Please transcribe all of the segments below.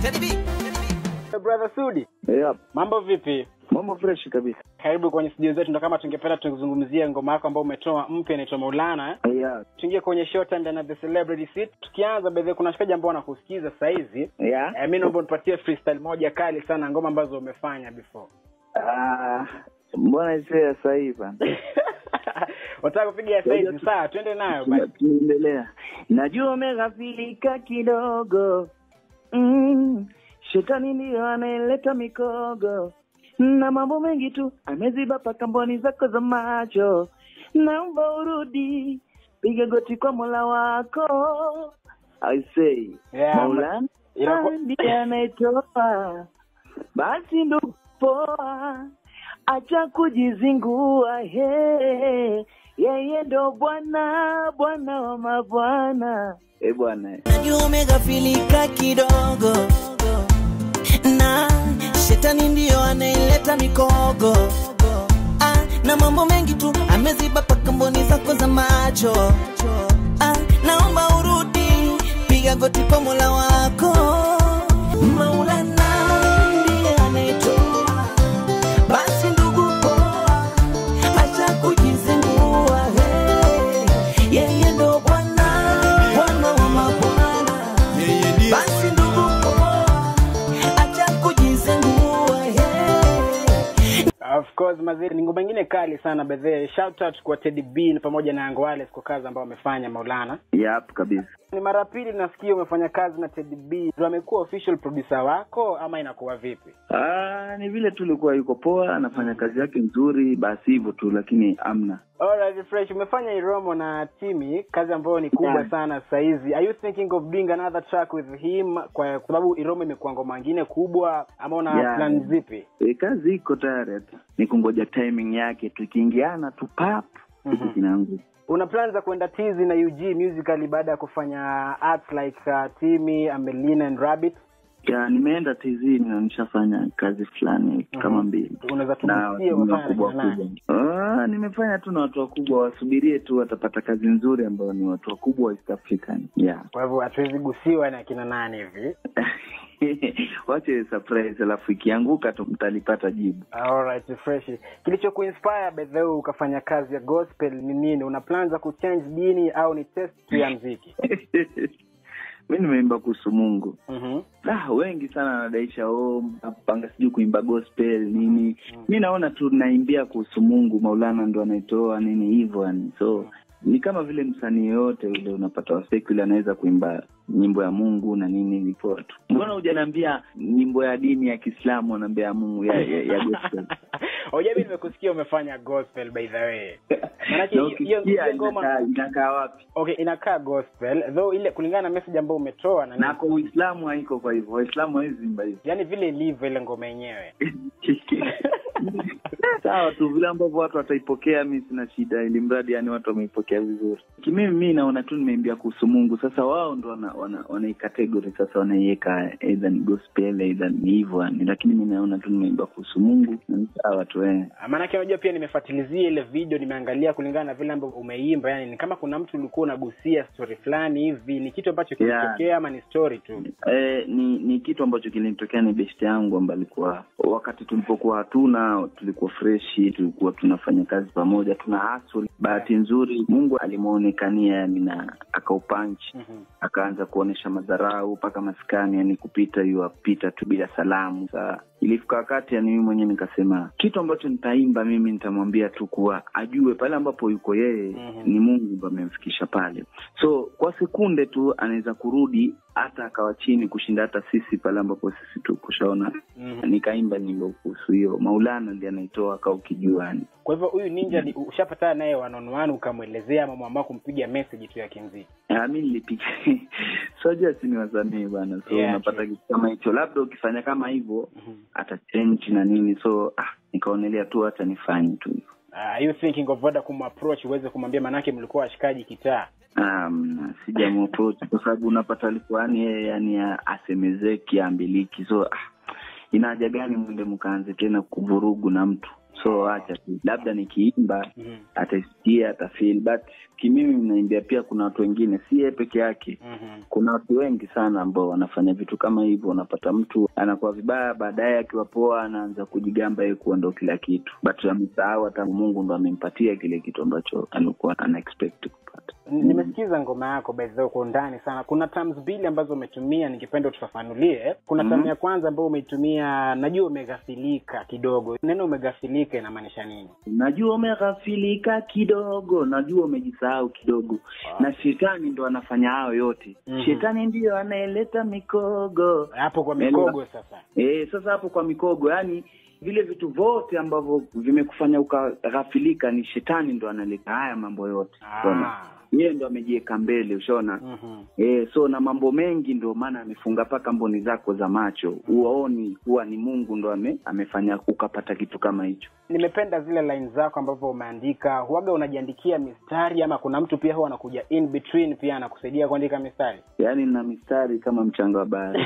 Brother Sudi, Yep. mambo vipi? Mambo fresh kabisa. Karibu kwenye studio zetu, ndo kama tungependa tuzungumzie ngoma yako ambayo umetoa mpya inaitwa Maulana. Yeah. Tuingie kwenye short and na the celebrity seat. Tukianza bedhe, kuna shikaji ambao wanakusikiza sasa hizi. Yeah. Eh, mimi naomba unipatie freestyle moja kali sana ngoma ambazo umefanya before. Ah, mbona isee sasa hivi bana? Wataka kupiga sasa hizi? Sawa, twende nayo basi. Tunaendelea. Najua umeghafilika kidogo. Mm. Shetani ndiyo anaeleta mikogo na mambo mengi tu ameziba paka mboni zako za macho. Naomba urudi, piga goti kwa Mola wako. I say, Yeah, Maulana inaku- ndiye anayetoa, basi ndugu poa, acha kujizingua, he yeye ndo Bwana, Bwana wa mabwana. Eh bwana, Najua umeghafilika kidogo na shetani ndiyo anaileta mikogo ah, na mambo mengi tu ameziba paka mboni zako za macho ah, naomba urudi, piga goti kwa Mola wako. Maulana ndiye anayetoa, basi ndugu poa, acha kujizingua, hey, yeye ndo Bwana, Bwana wa mabwana basi ndugu poa, acha kujizengua hey. Of course mazee, ni ngoma ingine kali sana bedhe. Shout out kwa Teddy B pamoja na Young Wallace kwa kazi ambayo wamefanya Maulana. yap kabisa. Ni mara ya pili nasikia umefanya kazi na Teddy B. Ndio amekuwa official producer wako ama inakuwa vipi? Ah, ni vile tu ulikuwa yuko poa, anafanya kazi yake nzuri, basi hivyo tu, lakini amna. Alright, fresh. Umefanya Iromo na Timi, kazi ambayo ni kubwa Yeah. sana sasa hizi. Are you thinking of doing another track with him kwa sababu Iromo imekuwa ngoma nyingine kubwa ama una Yeah. plan zipi? E, kazi iko tayari, hata ni kungoja timing yake, tukiingiana tu pap Mhm. kitu kinaanguka. Una plan za kwenda tizi na UG musically baada ya kufanya arts like uh, Timi, Amelina and Rabbit? Ya, nimeenda TZ na nishafanya kazi fulani kama mbili Unaweza na tugusie watu umefanya wakubwa na nani? wakubwa. Ah, nimefanya tu na watu wakubwa, wasubirie tu, watapata kazi nzuri ambao ni watu wakubwa wa East African. Yeah. Kwa hivyo hatuwezi gusiwa na kina nani hivi. Wache surprise, alafu ikianguka tu mtalipata jibu. Alright, fresh. Kilicho kuinspire by the way ukafanya kazi ya gospel ni nini? Una plan za kuchange dini au ni test tu ya mziki? mi nimeimba kuhusu Mungu. Mhm. Ah, wengi sana wanadaisha oh, napanga sijui kuimba gospel nini. Mi naona tu naimbia kuhusu Mungu, Maulana ndo anaitoa nini hivyo yani. So ni kama vile msanii yoyote ule unapata wasekuli anaweza kuimba nyimbo ya Mungu na nini hivyo tu. Mbona hujaniambia nyimbo ya dini ya Kiislamu anaambia ya Mungu ya, ya, ya gospel? Oje, mimi nimekusikia umefanya gospel by the way. Maanake Na hiyo- hiyo ukisikia hiyo ngoma inakaa inakaa wapi? okay, inakaa gospel though ile kulingana na message ambayo umetoa na, Na kwa Uislamu haiko kwa hivyo. Waislamu hawezi imba hivyo. yani vile ilivyo ile ngoma yenyewe. sawa tu vile ambavyo watu wataipokea mi sina shida ili mradi yani watu wameipokea vizuri kimimi mi naona tu nimeimbia kuhusu mungu sasa wao ndo wana, wana, wanaicategory sasa wanaiweka eidha ni gospel eidha ni hivyo yani lakini mi naona tu nimeimbia kuhusu mungu na ni sawa tu eh. Maanake unajua pia nimefuatilizia ile video, nimeangalia kulingana na vile ambavyo umeimba, yani ni kama kuna mtu ulikuwa unagusia story fulani hivi, ni kitu ambacho Yeah. kilitokea ama ni story tu? Eh, ni ni kitu ambacho kilinitokea ni beshte yangu ambaye alikuwa wakati tulipokuwa hatuna tulikuwa freshi tulikuwa tunafanya kazi pamoja tuna hustle bahati nzuri mungu alimwonekania yani na akaupanchi Mhm. akaanza kuonyesha madharau mpaka maskani yani kupita hiyo apita tu bila salamu saa ilifika wakati yani mimi mwenyewe nikasema kitu ambacho nitaimba mimi nitamwambia tu kuwa ajue pale ambapo yuko yeye Mhm. ni mungu ndo amemfikisha pale so kwa sekunde tu anaweza kurudi hata akawa chini kushinda hata sisi pale ambapo sisi tukushaona Mhm. nikaimba nyimbo kuhusu hiyo maulana ndi anaitoa aka ukijua yani Kwa hivyo huyu ninja ni- ushapatana naye one on one ukamwelezea ama mwamua kumpiga message tu ya kimziki? Ah, mi nilipiga sojua si ni wasanii bana so Yeah, unapata true. kitu kama hicho labda ukifanya kama hivyo Mhm. atachange na nini so ah, nikaonelea tu hata nifanye tu hivyo Uh, are you thinking of whether kumapproach uweze kumwambia, manake mlikuwa washikaji kitaa? um, sijamapproach kwa sababu unapata alikuwa yani yeye yani ya- asemezeki ambiliki so ah, ina haja gani mwende mkaanze tena kuvurugu na mtu so acha tu labda nikiimba Mhm. ataisikia atafeel but kimimi naimbia pia kuna watu wengine si yeye peke yake Mhm. kuna watu wengi sana ambao wanafanya vitu kama hivyo unapata mtu anakuwa vibaya baadaye akiwa poa anaanza kujigamba yeye kuwa ndo kila kitu but amesahau hata mungu ndo amempatia kile kitu ambacho alikuwa ana expect kupata N- nimesikiza ngoma yako by the way kwa undani sana kuna terms mbili ambazo umetumia ningependa utufafanulie kuna Mhm. term ya kwanza ambayo umeitumia najua umeghafilika kidogo neno umeghafilika inamaanisha nini najua umeghafilika kidogo najua umejisahau kidogo na shetani ndo anafanya hayo yote Mhm. shetani ndiyo anayeleta mikogo hapo kwa Elewa. mikogo sasa e, sasa hapo kwa mikogo yani vile vitu vyote ambavyo vimekufanya ukaghafilika ni shetani ndo analeta haya mambo yote Unaona? ah. yeye ndo amejiweka mbele ushaona Mhm. e, so na mambo mengi ndio maana amefunga mpaka mboni zako za macho uwaoni huwa ni mungu ndo ame, amefanya ukapata kitu kama hicho nimependa zile line zako ambavyo umeandika huaga unajiandikia mistari ama kuna mtu pia huwa anakuja in between pia anakusaidia kuandika mistari yaani na mistari kama mchanga wa bahari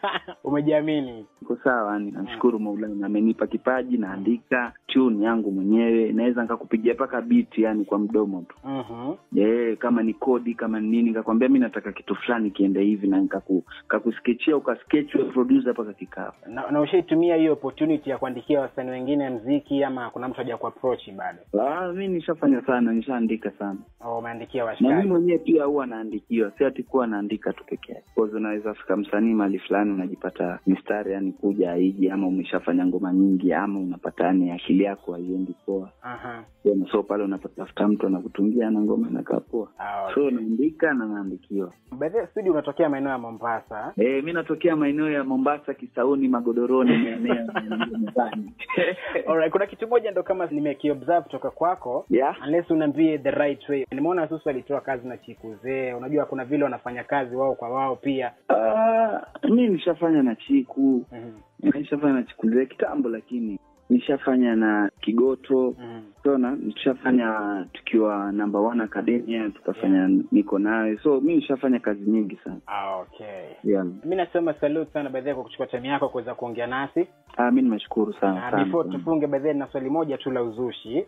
umejiamini iko sawa yani namshukuru maulana amenipa kipaji naandika tune yangu mwenyewe naweza nikakupigia mpaka biti yani kwa mdomo tu Mhm. Eh, kama ni kodi kama ni nini nikakwambia mi nataka kitu fulani kiende hivi na nikaku- kakuskechia ukaskech we producer mpaka kikao na, na ushaitumia hiyo opportunity ya kuandikia wasanii wengine mziki ama kuna mtu haja kuapproach bado ah, mi nishafanya sana nishaandika sana au umeandikia na mi washikaji mwenyewe pia huwa naandikiwa si ati kuwa naandika tu peke yake Cause unaweza fika msanii mali fulani unajipata mistari yani kuja aiji ama umeshafanya ngoma nyingi ama unapata yani akili yako haiendi poa Aha. Tena, so pale unapatafuta mtu anakutungia na ngoma inakaa poa Ah, so okay. naandika na naandikiwa By the way, studio unatokea maeneo ya mombasa Eh, mi natokea maeneo ya Mombasa, Kisauni, Magodoroni, maeneo ya nyumbani. Alright, kuna kitu moja ndo kama nimekiobserve kutoka kwako Yeah. unless unaambie the right way nimeona susu alitoa kazi na chikuzee unajua kuna vile wanafanya kazi wao kwa wao pia Ah, mi nishafanya na Chiku, Mhm. nishafanya na Chiku zee kitambo, lakini nishafanya na Kigoto Mhm. tona, nishafanya tukiwa number one academia, tukafanya niko nawe, so mi nishafanya kazi nyingi sana Ah, okay yeah. mi nasema salute sana baadhi kwa kuchukua time yako kuweza kuongea nasi Ah, mi nimeshukuru sana na sana, before sana. tufunge baadhi na swali moja tu la uzushi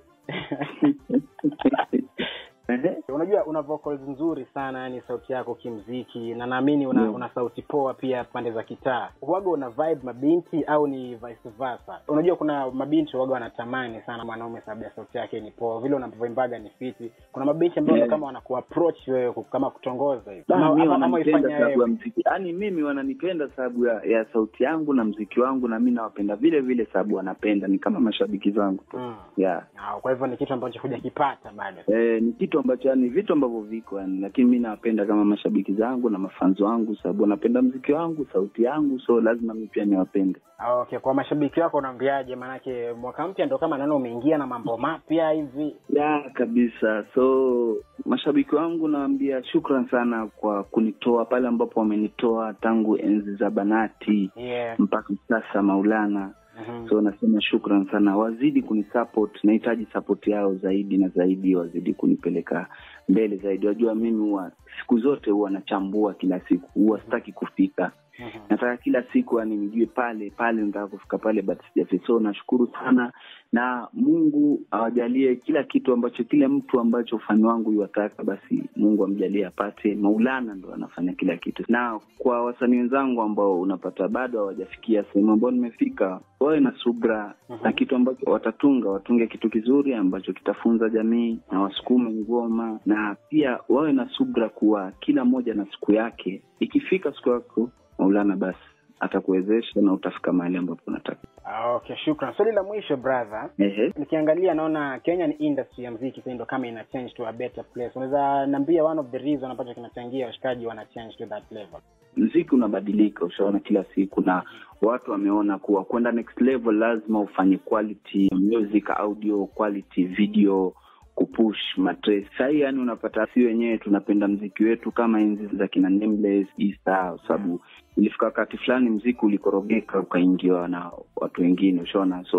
Ehe. unajua una vocals nzuri sana yani sauti yako kimziki na naamini una, Yeah. una sauti poa pia pande za kitaa huwaga una vibe mabinti au ni vice versa unajua kuna mabinti huwaga wanatamani sana mwanaume sababu ya sauti yake ni poa vile unavyoimbaga ni fiti kuna mabinti ambao Yeah. kama wanakuapproach wewe ku- kama kutongoza hivi Ah, Ama- mi ama- ama wananipenda uifanya sababu ya wewe mziki yaani mimi wananipenda sababu ya, ya sauti yangu na mziki wangu na mi nawapenda vile vile sababu wanapenda ni kama mashabiki zangu tu Mm. yeah. Ah, kwa hivyo ni kitu ambacho hujakipata bado Eh, ni kitu ambacho yani vitu ambavyo viko yani lakini mi nawapenda kama mashabiki zangu na mafanzo wangu sababu wanapenda mziki wangu sauti yangu so lazima mi pia niwapende Ah, okay kwa mashabiki wako unaambiaje maanake mwaka mpya ndo kama naona umeingia na mambo mapya hivi ya kabisa so mashabiki wangu nawambia shukran sana kwa kunitoa pale ambapo wamenitoa tangu enzi za banati yeah. mpaka sasa maulana Mhm. so nasema shukran sana wazidi kunisupport nahitaji support yao zaidi na zaidi wazidi kunipeleka mbele zaidi wajua mimi huwa siku zote huwa nachambua kila siku huwa sitaki kufika Mhm. nataka kila siku yani nijue pale pale nataka kufika pale but sijafika so nashukuru sana na mungu awajalie kila kitu ambacho kile mtu ambacho ufani wangu iwataka basi mungu amjalie apate maulana ndo anafanya kila kitu na kwa wasanii wenzangu ambao unapata bado hawajafikia sehemu ambao nimefika wawe na subra Mhm. na kitu ambacho watatunga watunge kitu kizuri ambacho kitafunza jamii na wasukume ngoma na pia wawe na subra kuwa kila mmoja na siku yake ikifika siku yako maulana basi atakuwezesha na utafika mahali ambapo unataka Ah, okay shukran swali la mwisho brother ehe nikiangalia naona kenya ni industry ya mziki sasa ndo kama ina change to a better place unaweza niambia one of the reason ambacho kinachangia washikaji wana change to that level mziki unabadilika ushaona kila siku na watu wameona kuwa kwenda next level lazima ufanye quality music audio quality video kupush matres sahii yani unapata si wenyewe tunapenda mziki wetu kama enzi za kina Nameless, Easter kwa sababu ilifika wakati fulani mziki ulikorogeka ukaingiwa na watu wengine ushaona so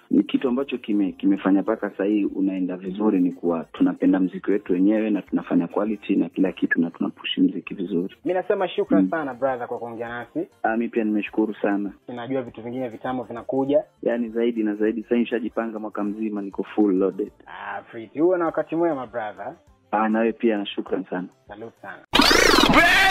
ni kitu ambacho kime kimefanya mpaka sasa hii unaenda vizuri, ni kuwa tunapenda mziki wetu wenyewe na tunafanya quality na kila kitu na tunapushi mziki vizuri. mi nasema shukran Mm. sana brother kwa kuongea nasi Ah, mi pia nimeshukuru sana, ninajua vitu vingine vitamu vinakuja yaani zaidi na zaidi. Sasa nishajipanga mwaka mzima, niko full loaded. ah, Fiti, huwe na wakati mwema brother Ah, nawe pia na shukran sana. salute sana